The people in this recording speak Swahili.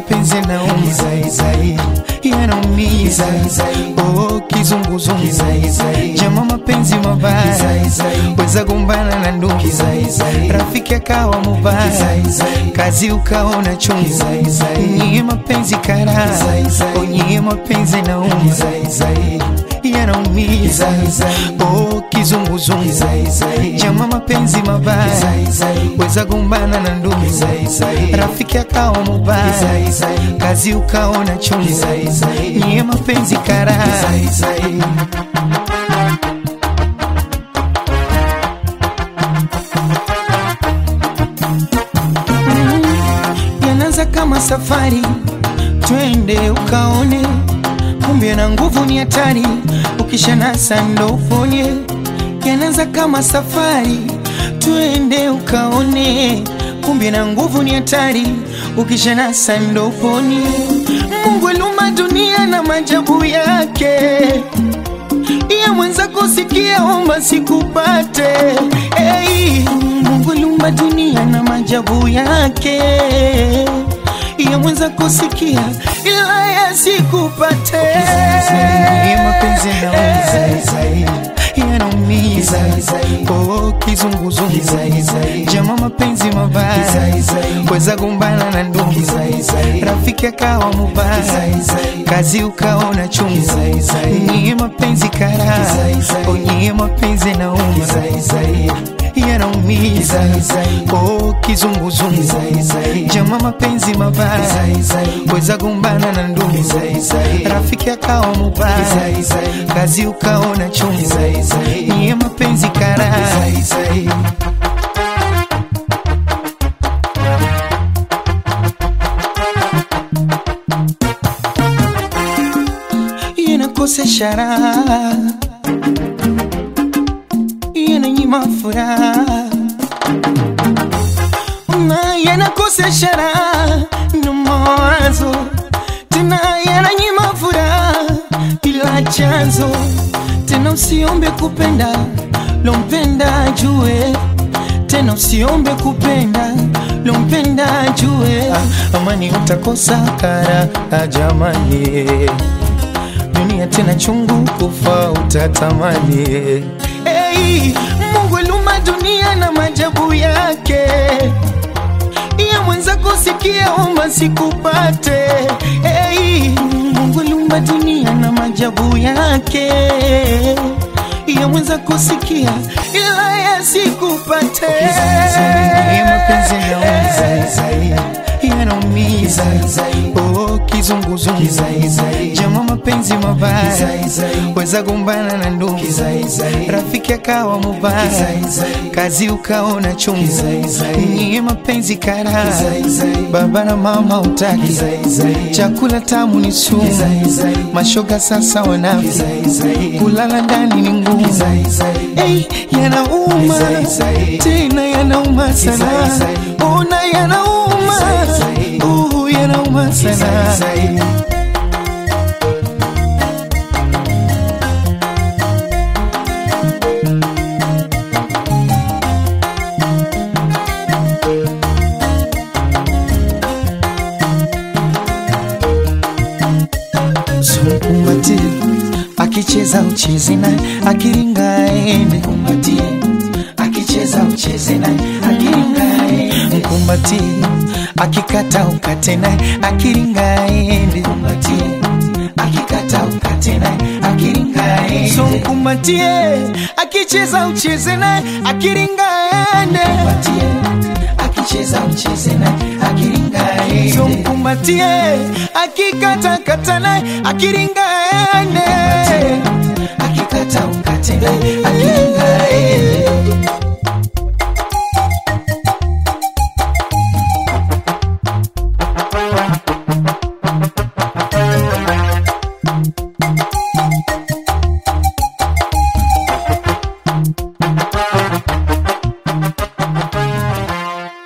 mapenzi yanaumiza yanaumiza oh, kizunguzungu jama mapenzi mabaya weza gombana na ndugu rafiki akawa mubaya kazi ukaona chungu nyie mapenzi kara onyie mapenzi yanaumiza yanaumiza oh, kizunguzungu jama mapenzi mabaya weza gombana na ndugu rafiki akawa mubaya kazi ukaona chungu nyie mapenzi kara yanaanza kama safari twende ukaone kumbe na nguvu ni hatari ukishanasa ndo uponye yanaanza kama safari twende ukaone kumbe na nguvu ni hatari ukishanasa ndo uponye mungu aliumba dunia na majabu yake iya mwenzako sikia omba sikupate hey, mungu aliumba dunia na majabu yake iya mwenzako sikia ila yasikupate mapenzi yanaumiza oh, kizunguzungu jama mapenzi mabaya weza gombana na ndugu rafiki akawa mubaya kazi ukaona chungu nyie mapenzi kara onyie mapenzi nauma yanaumiza oh, kizunguzungu jama mapenzi mabaya weza gombana na ndugu rafiki akawa mubaya kazi ukaona chungu nyie mapenzi kara inakosesha raha inanyima furaha na yanakosesha raha ndo mawazo tena yananyima furaha bila chanzo tena usiombe kupenda lompenda jue tena usiombe kupenda lompenda jue amani utakosa kara jamani dunia tena chungu kufa utatamani hey, mungu aliumba dunia na majabu yake iya mwenzako sikia omba sikupate hey, mungu aliumba dunia na majabu yake iya mwenzako sikia ila yasikupate mapenzi yanaumiza oh, kizunguzungu jama mapenzi mabaya weza gombana na ndugu rafiki akawa mubaya kazi ukaona chungu nyie mapenzi kara baba na mama utaki chakula tamu ni sumu mashoga sasa wanafi kulala ndani ni ngumu hey, yanauma tena yanauma sana ona yanauma uh, yanauma sana Mkumbatie akicheza ucheze naye, akiringa aende. Mkumbatie akicheza ucheze naye, akiringa aende. Mkumbatie akikata ukate naye, akiringa aende. Mkumbatie akikata ukate naye, akiringa aende. So mkumbatie akicheza ucheze naye, akiringa aende. Mkumbatie akicheza ucheze naye, akiringa aende. So mkumbatie akikata kata naye, akiringa aende. Akikata ukate naye, akiringa